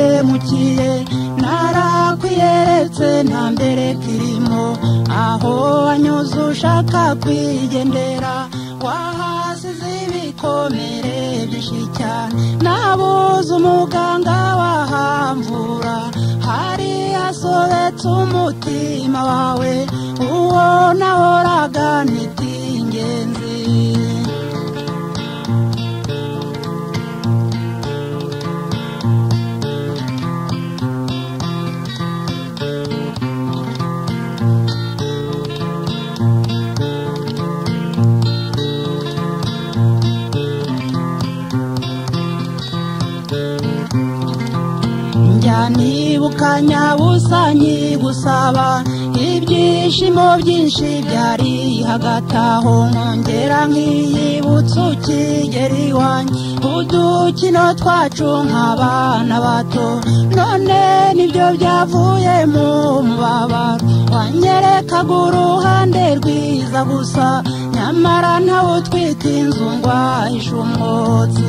naragiye narakweretse nta mbere kirimo aho wanyuze ushaka kwigendera wahasize ibikomere byinshi cyane nabuze umuganga wahamvura hari hasobetse umutima wawe uwo nahoraga ntitingenzi njya nibuka nyabusa nkigusaba ibyishimo byinshi byari hagati aho nkongera nkiyibutsa ukigera iwanjye udukino twacu nk'abana bato none nibyo byavuye mu mubabaro wanyerekaga uruhande rwiza gusa nyamara ntawe utwite inzu ngo ahishe umwotsi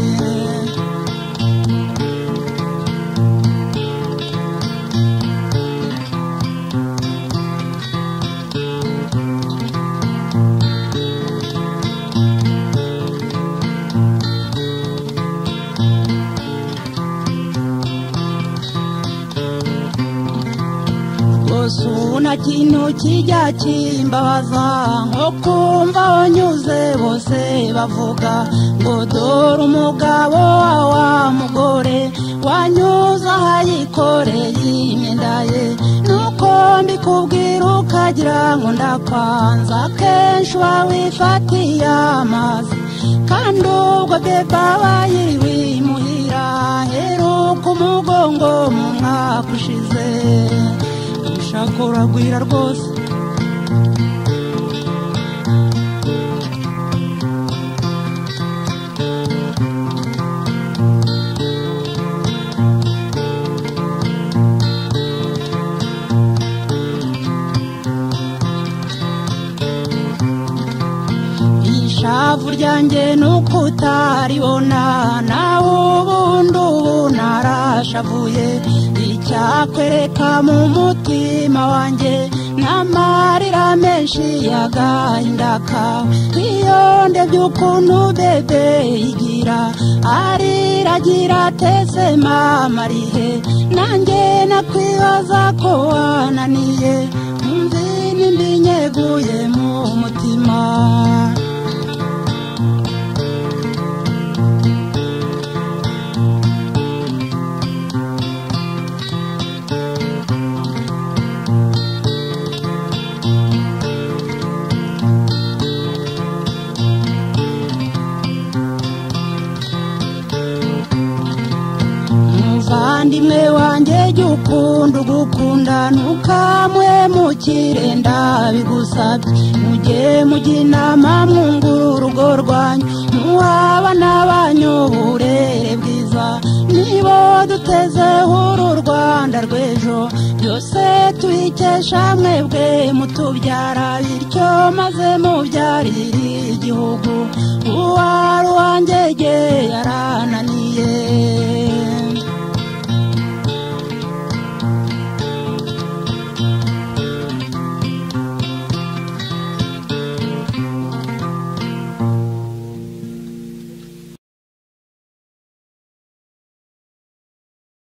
rwose nta kintu kijya kimbabaza nko kumva abanyuze bose bavuga ngo dore umugabo wa mugore wanyuze aho ayikoreye imyenda ye nuko mbikubwira ukagira ngo ndakwanza akenshi uba wifatiye amazi kandi ubwo beba bayiriwe imuhira heruka umugongo mu mwaka ushize ushaka uragwira rwose ishavu ryanjye nuko utaribona nawe ubundi ubu narashavuye icyakwereka mu mutima wanjye n'amarira menshi y'agahinda kawe iyo ndebye ukuntu bebe igira ariragira atetse mama arihe nanjye nakwibaza ko wananiye mvi nimba inyeguye mu mutima muvandimwe wanjye jya ukunda ugukunda ntukamwemukire ndabigusabye mujye mujya inama mwungura urugo rwanyu muhabana banyu uburere bwiza nibo dutezeho uru rwanda rw'ejo byose tubikesha mwebwe mutubyara bityo maze mubyarire igihugu uwari uwanjye yarananiye